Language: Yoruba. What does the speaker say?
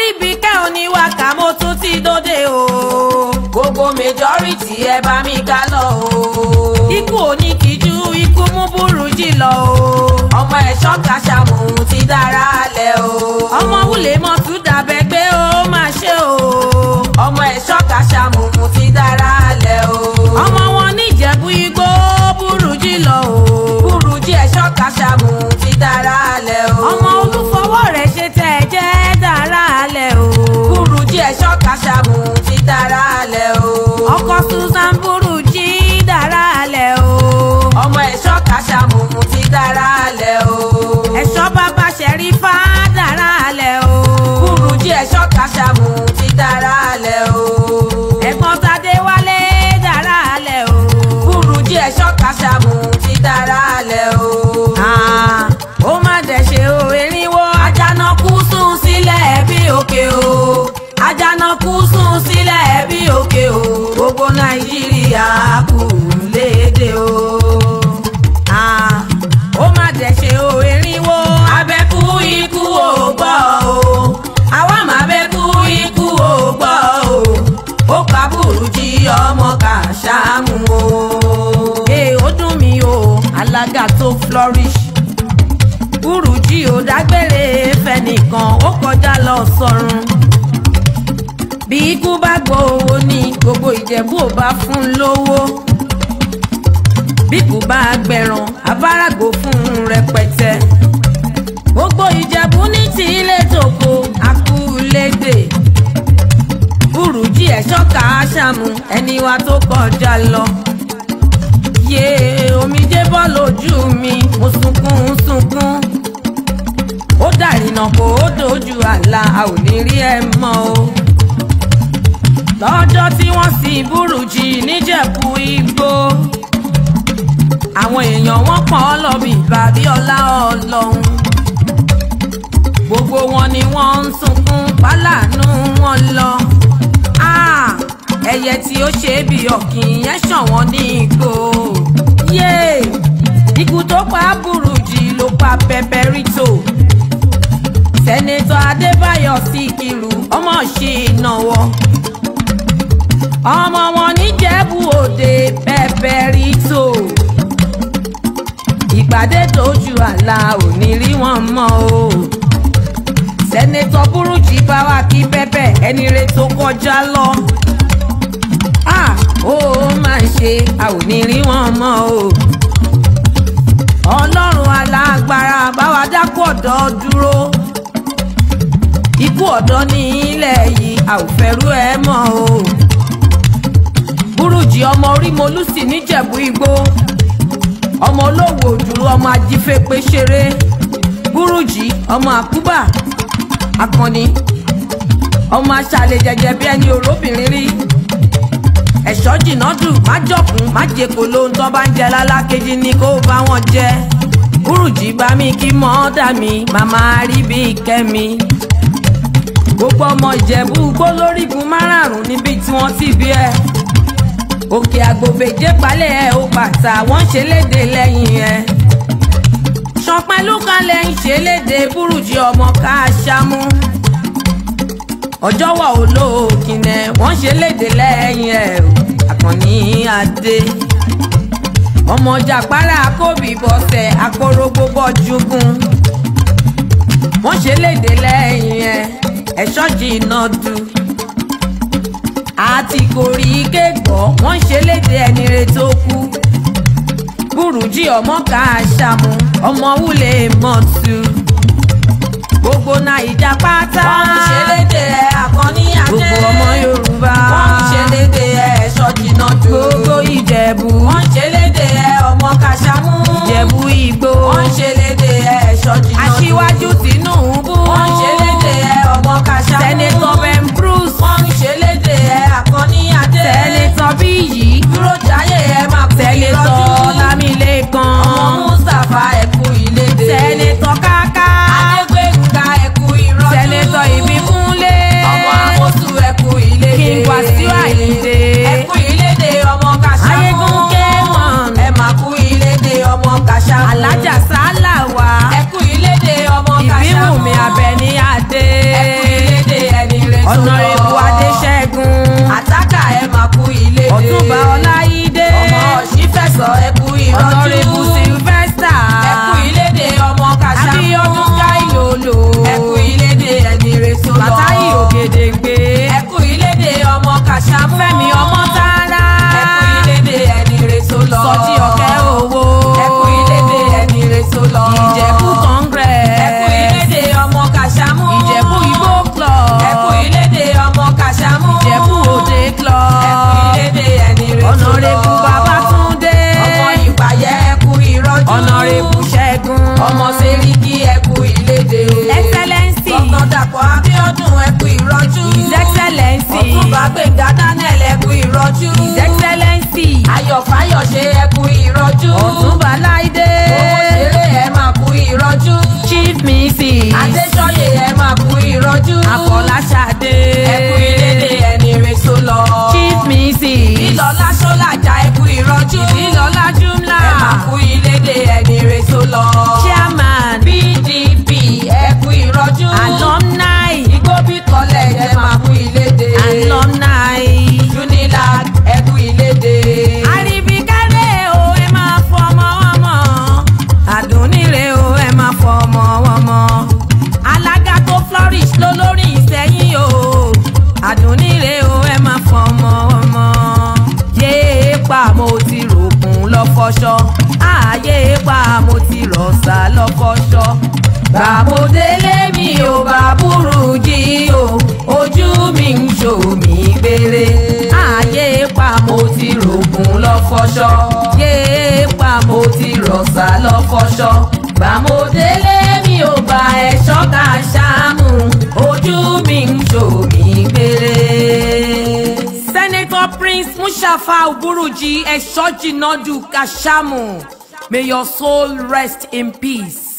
Àríbíkẹ́ oníwàkà mo tún ti dóde o. gbogbo majority ẹ bá mi ká lọ o. Ikú oníkìjú ikú mú burújí lọ o. ọmọ ẹ̀ṣọ́ kàṣàmù ti dára lẹ̀ o. Ọmọ wulẹ̀ mọ̀ tún dàbẹ̀ pé ó máa ṣe o. ọmọ ẹ̀ṣọ́ kàṣàmù ti dára lẹ̀ o. Ọmọ wọn níjẹ̀bú igbó burújí lọ o. burújí ẹ̀ṣọ́ kàṣàmù ti dára lẹ̀ o. Ọmọ olúfọwọ́ rẹ̀ ṣe tẹ̀ jẹ́ dára lẹ̀ o. burújí ẹ̀ṣọ́ kàṣàmù ti dára lẹ̀ o. Ọkọ Susan burújí dára lẹ̀ o. ọmọ ẹ̀ṣọ́ kàṣàmù ti dára lẹ̀ o. Ẹ̀ṣọ́ bàbá Ṣẹ̀rífà dára lẹ̀ o. burújí ẹ̀ṣọ́ kàṣàmù ti dára lẹ̀ o. Ẹ̀gbọ́n Tadé wálé dára lẹ̀ o. burújí ẹ̀ṣọ́ kàṣàmù ti dára lẹ̀ o. Ah, ó má dẹ̀ ṣe o erinwó Àjànàkú sùn sílẹ̀ bí òkè o. Àjànàkú sùn sílẹ̀ bí òkè o. Gbogbo Nàìjíríà kù léde o. Ah, ó má dẹ̀ ṣe o erinwó Abẹ́kú ikú ò gbọ́ o. Àwa máa bẹ́kú ikú ò gbọ́ o. Ó pa Bùrújí ọmọ Kàṣámù o. ee ó dùn mí o alága tó flourish burújí ò dágbére fẹnìkan ó kọjá lọ sọ́run bí ikú bá gbowó ní gbogbo ìjẹ̀bú ò bá fún lówó bí kò bá gbẹ̀ràn abáràgò fún rẹpẹtẹ gbogbo ìjẹ̀bú ní ti ilé tòkó akúlédè burújí ẹ̀ṣọ́ kàáṣàmù ẹni wa tó kọjá lọ yé omijé bọ́ lójú mi mo sunkún sunkún ó dàrínà kó ó dojú àlà a ò ní rí ẹ mọ́ o lọ́jọ́ tí wọ́n sin burújí níjẹ̀bú igbó àwọn èèyàn wọn pọ̀ ọ́ lọ bí bàbí ọlá ọlọ́run gbogbo wọn ni wọ́n ń sunkún pálánù wọn lọ Ah, ẹyẹ tí ó ṣe é bí ọ̀kìn yẹn ṣọ̀wọ́n ní ìgò yé ikú tó pa burújí ló pa pẹpẹrítò sẹ́nẹ́tọ̀ adébáyọ̀ síkírù ọmọ ṣì náwó ọmọ wọn níjẹ̀bú òde pẹpẹrítò ìpàdé tójú àlà ò ní rí wọn mọ́ o sẹ́nẹ́tọ̀ burújí bá wa kí pẹ́pẹ́ ẹni rẹ tó kọjá lọ ah ó máa ṣe a ò ní rí wọn mọ́ o ọlọ́run alágbára báwa dákú ọ̀dọ́ dúró ikú ọ̀dọ́ ní ilẹ̀ yìí a ò fẹ́rú ẹ mọ́ o burújí ọmọ orí molúsì níjẹ̀bú igbó ọmọ olówó òdúró ọmọ ajífẹ́pẹ́ ṣeré burújí ọmọ àkúbà akọni ọmọ aṣàlẹ̀ jẹjẹ bí ẹni òróbìnrin rí ẹ̀ṣọ́ jìnnàdù má jọ̀kún má jẹ́kọ̀ lóhun tó bá ń jẹ lálákejì ni kó bá wọn jẹ burújí bá mi kí mọ́ọ́dà mi màmá rí bí kẹ́mi gbogbo ọmọ ìjẹ̀bú gbólórígun márààrún níbi tí wọ́n ti bí ẹ òkè àgbòbèjé palẹ̀ ẹ ó bàtà wọ́n ṣe léde lẹ́yìn ẹ ṣọpẹ́lú kalẹ̀ ń ṣe léde burújí ọmọ káṣámú ọjọ́ wà olóòkìnẹ̀ wọ́n ṣe léde lẹ́yìn ẹ̀ o àkànní adé ọmọ jàpárá kóbì bọ́sẹ̀ akórógbó bọ́júgún wọ́n ṣe léde lẹ́yìn ẹ̀ ẹ̀ṣọ́ jìnnà dù àti kòrí kéèkọ́ wọ́n ṣe léde ẹni rẹ tó kú burújí ọmọ káṣámú ọmọ wúlé mọ́tù gbogbo naija pátá Wọ́n ń ṣe léde àkànní adé. gbogbo ọmọ yorùbá Wọ́n ń ṣe léde ẹ̀ṣọ́ jìnnà jù. gbogbo ìjẹ̀bú Wọ́n ń ṣe léde ọmọ Kàṣámú. ìjẹ̀bú igbó Wọ́n ń ṣe léde ẹ̀ṣọ́ jìnnà jù. aṣíwájú tinubu Wọ́n ń ṣe léde ọmọ Kàṣámú. sẹ́nẹ́tọ̀ ben bruce Wọ́n ń ṣe léde àkànní adé. sẹ́nẹ́tọ̀ bíyì Dúró jáyé ẹ máa kú sẹ́nẹ́tọ̀ ìrọ́jú. lámìlẹ́kan Ọmọ Mustapha ẹ̀kú ìlédè. sẹ́nẹ́tọ̀ káká Adégbénga ẹ̀kú ìrọ́jú. sẹ́nẹ́tọ̀ ìbíkúnlé Ọmọ Amosu ẹ̀kú ìlédè. King Wasiu Ayinde. Ẹ̀kú ìlédè ọmọ Kàṣámú. ayégúnké wọn tó lọ. ọ̀nàrẹ́bù adéṣẹ́gun àtàkà ẹ máa kú ilé dé. ọ̀túnba ọláyídé ọmọ ọ̀ṣífẹ̀sọ ẹ kú ìrọ́jú. ọ̀nàrẹ́bù sylvester ẹ kú ilé dé ọmọ kàṣà. abíọ́dún káìlólò ẹ kú ilé dé ẹni rẹ̀ tó lọ. bàtáyì ògèdèǹgbé ẹ kú ilé dé ọmọ kàṣà. fẹ́mi ọmọ tààrà ẹ kú ilé dé ẹni rẹ̀ tó lọ. sọjí ọ̀kẹ́ owó ẹ kú ilé dé ẹni rẹ̀ tó lọ. ìjẹ̀bú congress ẹ kú ilé dé ọmọ kàṣàmú. ìjẹ̀bú igbó club ẹ kú ilé dé ọmọ kàṣàmú. ìjẹ̀bú òde club ẹ kú ilé dé ẹni rẹ̀ tó lọ. ọ̀nàrẹ́bù babátúndé ọmọ ìpàyẹ ẹ kú ìrọ́jú. ọ̀nàrẹ́bù ṣẹ́gun ọmọ sẹ́ríkì ẹ kú ilé dé. excellency Dr. Dàpọ̀ Abíọ́dún ẹ kú ìrọ́jú. his excellency Ọ̀túnba Gbẹ̀ngà Daniel ẹ kú ìrọ́jú. his excellency Ayọ̀ Fáyọ̀ṣe ẹ kú ìrọ́jú. ọ̀túnba láìdé Owó ṣeré ẹ máa kú ìrọ́jú. chief mrs Adéṣọ́yè ẹ máa kú ìrọ́jú. afọláṣadé Ẹ kú ìlédè ẹni rẹ̀ tó lọ. chief mrs Ìlọ́lá Ṣọ́lájà ẹ kú ìrọ́jú. ìlọlá jumla Ẹ máa kú ìlédè ẹni rẹ̀ tó lọ. chairman PDP ẹ kú ìrọ́jú. alumni Igbóbi College ẹ máa kú ìlédè. alumni Unilag ẹ kú ìlédè. àríbíkẹ́lẹ́ o ẹ máa fọmọ ọmọ àdúnníre o ẹ máa fọmọ ọmọ alága tó flourish lólórí ìsẹ́yìn o àdúnníre o ẹ máa fọmọ ọmọ yéé pa mo ti rògùn lọ́fọ́ṣọ́ ààyè pa mo ti rọ̀ṣà lọ́fọ́ṣọ́ gbàmọdélé mi ò bá burú jí o ojú mi ń ṣò mí gbére ààyè pa mo ti rògùn lọ́fọ́ṣọ́ yéé pa mo ti rọ̀ṣà lọ́fọ́ṣọ́ gbàmọdélé mi ò bá ẹ̀ṣọ́ ká ṣáàmù ojú mi ń ṣò mí gbére. Senator Prince Mushafa Uburuji Eshoji Nodu Kashamu. May your soul rest in peace.